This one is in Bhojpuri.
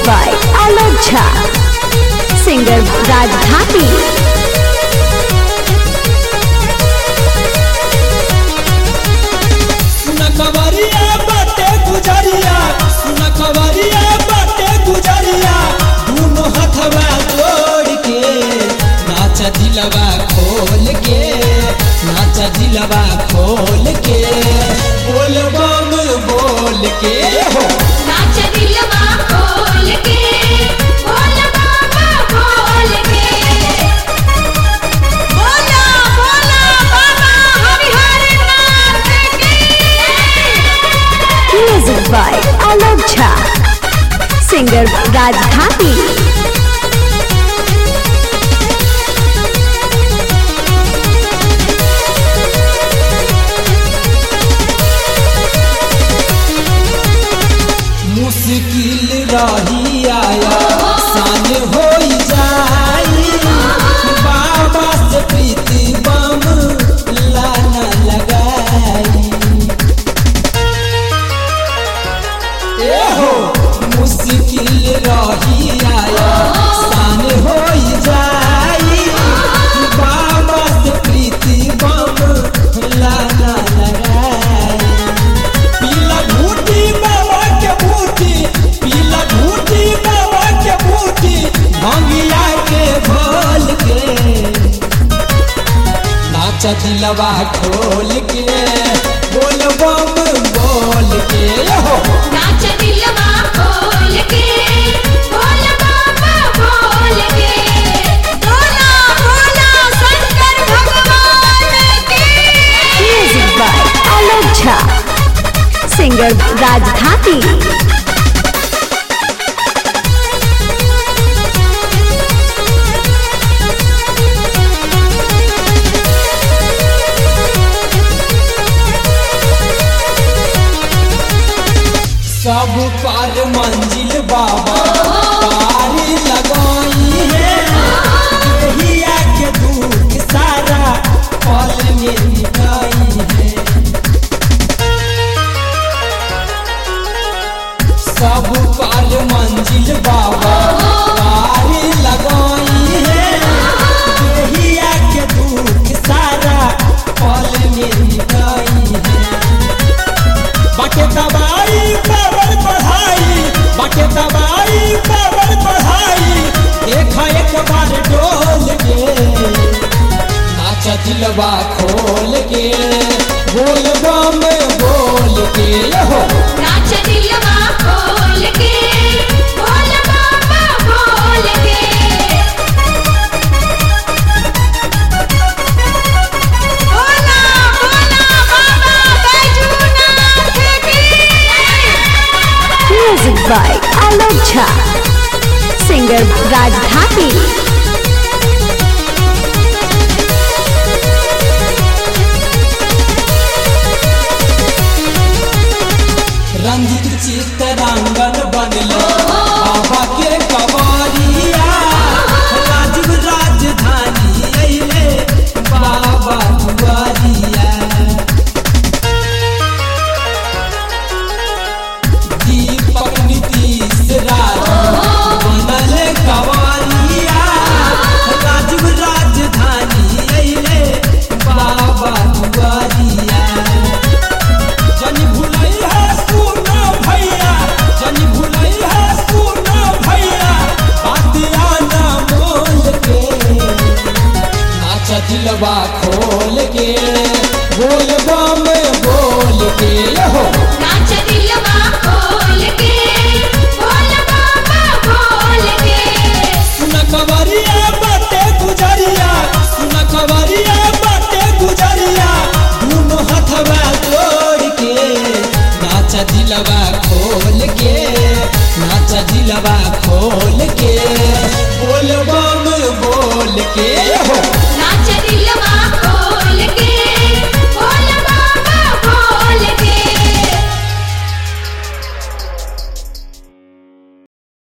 by Alok Jha. Singer Raj Dhati. सुन खबरिया बाटे गुजरिया सुन खबरिया बाटे गुजरिया दोनों हथवा जोड़ के नाच दिलवा खोल के नाच दिलवा खोल के बोल बम बोल के हो नाच दिलवा खोल के बोल बाबा बोल के बोला बोला बाबा हरिहर नाथ की Music by Alok Jha. Singer Raj Dhati. मुश्किल रही आया सान हो जाई बाबा से प्रीति बम लाना लगाई ए हो मुश्किल रही आया सान हो जाई बाबा से प्रीति बम लाना लगाई पीला घूटी बाबा के बूटी पीला घूटी बाबा के बूटी भंगिया के भोल के नाच दिलवा खोल के बोल बम बोल के हो नाच दिलवा खोल के बोल बाबा बोल के बोला बोला शंकर भगवान की Music by Alok Jha. Singer Raj Dhati. सब पर मंजिल बाबा पारी लगाई है देहिया के दुख सारा पल में मिटाई है सब पर मंजिल बाबा पारी लगाई है देहिया के दुख सारा पल में मिटाई है बाटे दवाई पावर बढ़ाई बाटे दवाई पावर बढ़ाई एक एक बार डोल के नाच दिलवा खोल के बोल बम बोल के हो नाच दिलवा खोल के बोल बाबा बोल के बोला बोला बाबा बैजूनाथ की Music by Alok Jha. Singer Raj Dhati. Ranjit चित्तरांगन बनलो बाबा के कवरिया राजीव राजधानी अइले बाबा दुआरिया दीपक नीतीश राज बनल कवरिया राजीव राजधानी अइले बाबा दुआरिया जनी भुलई है सुना भैया जनी भुलई है सुना भैया बातिया ना बोल के नाच दिलवा खोल के बोल बम बोल के हो नाच दिलवा खोल के बोल बाबा बोल के सुन खबरिया बाटे गुजरिया सुन खबरिया बाटे गुजरिया दोनों हथवा जोड़ के नाच दिलवा खोल के नाच दिलवा खोल के